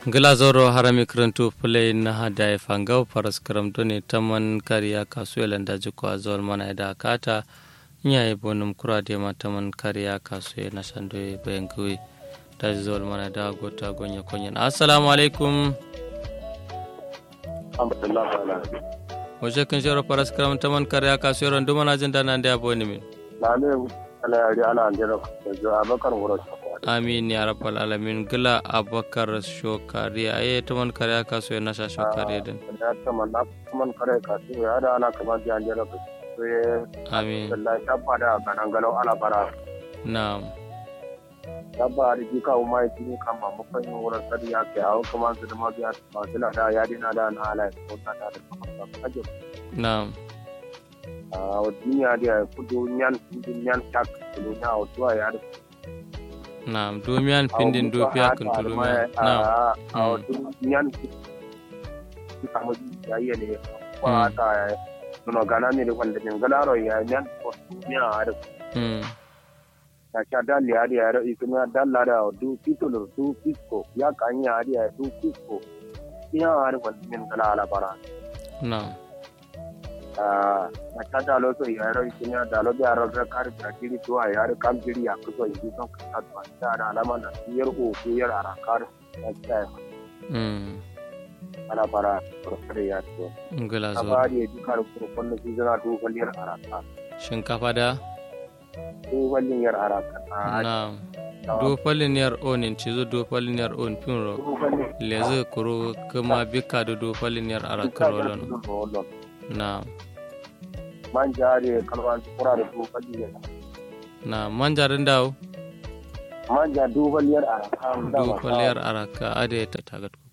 glazoro harami karantu play na hada fangau paras karamto ne taman kariya kasuwa daji ko azol mana da kata nya e bonum kura de ma taman kariya kasuwa na sando e bengui daji zol mana da gota gonya konyen assalamu alaikum wace kan shawara paras karam taman kariya kasuwa ran duma na jin dana da aboni min na ne ala yari ala andira yanzu abakar wuro amin ya rabbal alamin gila abakar shokari aye taman kariya kasuwa na sha shokari din ya taman na taman kare kasu ya da ana kamar ji andira ko ye amin wallahi tabba da kanan galau ala bara na'am tabba da ji kawo mai tini kan ma mafan yin wurin sadi ya ke hawo kuma su da mabiya ba su da ya dina da na ala ko ta da kamar ta kaje na'am a duniya da kudu nyan kudu nyan tak kudu nya o tuwa ya da na'am domiyan pindin dofiya kan tulumiya na'am a nyan kamu ya yi ne kwa ta nuno gana ne da wanda jin galaro ya nyan ko ya da mm ta sha dalli ya da ya kuma dalla da du titulo du pisko ya kan ya da du pisko ya har wanda jin galala bara na'am na ta da lo so ya ro kuma da lo da ro da kar da kiri to ya ro kam kiri ya ko yi son ka ta ta da alama na yar ko ko yar ara kar ta mm ana bara farfare ya to ngila a zo ba da ji kar ko kullu su zana to kwalliyar ara ka shinkafa da to kwalliyar ara ka na'am do falin yar onin cizo do falin yar on pinro leze kuro kuma bika do do falin yar arakarolon na'am man jare kalwan kura da to kwalliyar na'am manjarin dawo man ja dubaliyar ara ka do faliyar araka ade ta tagat